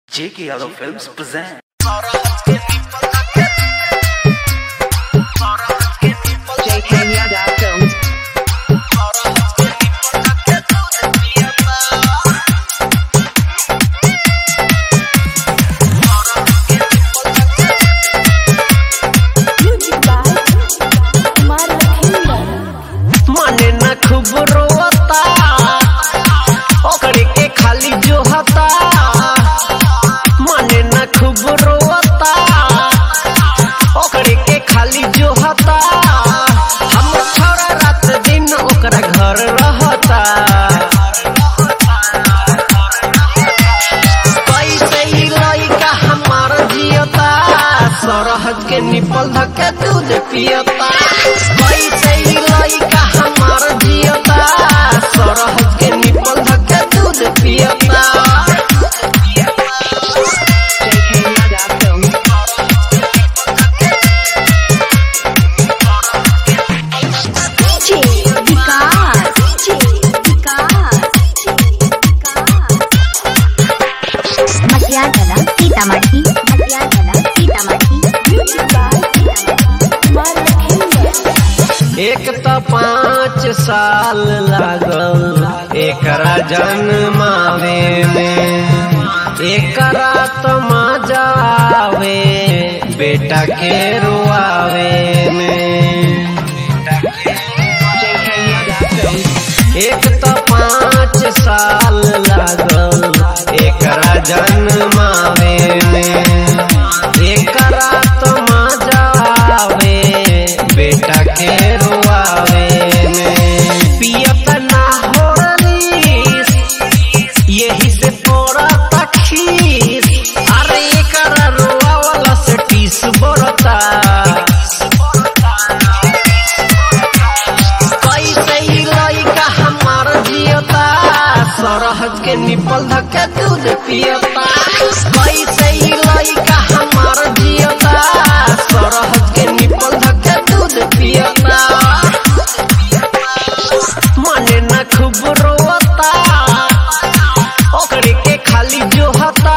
J.K. Yadav Films present. JK Yadav Films. मने न खूब रोता ओकरे के खाली जोहता मने न खूब रोता ओकरे के खाली जोहता हम छोरा रात दिन ओकरा घर रहता कैसे ई लइका हमार जियता सरहद के निपल धके दूध पियता कैसे ई लइका हमार जियता सरहद के निपल धके दूध पियता JK Yadav Films. ಮಧ್ಯಾಹ್ನ ಸೀತಾಮಠಿ ಮಧ್ಯಾಹ್ನ ಸೀತಾಮಠಿ एक तो पाँच साल लागल एकरा जन्मावे में एकरा तो मजा आवे बेटा के रुआवे में JK Yadav Films. एक तो पाँच साल लागल एकरा जन्मावे में एकरा तो मजा आवे बेटा के रुआवे में पियत ना होरलीस यही से तोरा तखीस अरे एकरा रुआवला से टीस बरता कैसे ई लइका हमार जियता सरहद के निपल धके दूध पियता कैसे ई लइका हमार जियता सरहद के निपल धके दूध पियता मने न खूब रोता ओकरे के खाली जोहता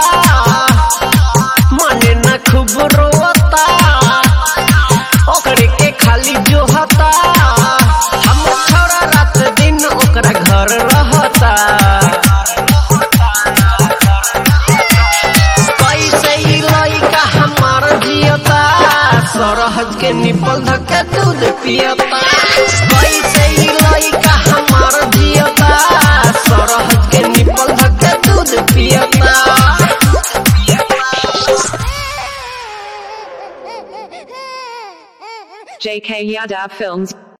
मने न खूब रोता ओकरे के खाली जोहता हम छोरा रात दिन ओकरा घर रहता कैसे ई लइका हमार जियता सरहद के निपल धके दूध पियता कैसे ई लइका हमार जियता सरहद के निपल धके दूध पियता JK Yadav Films.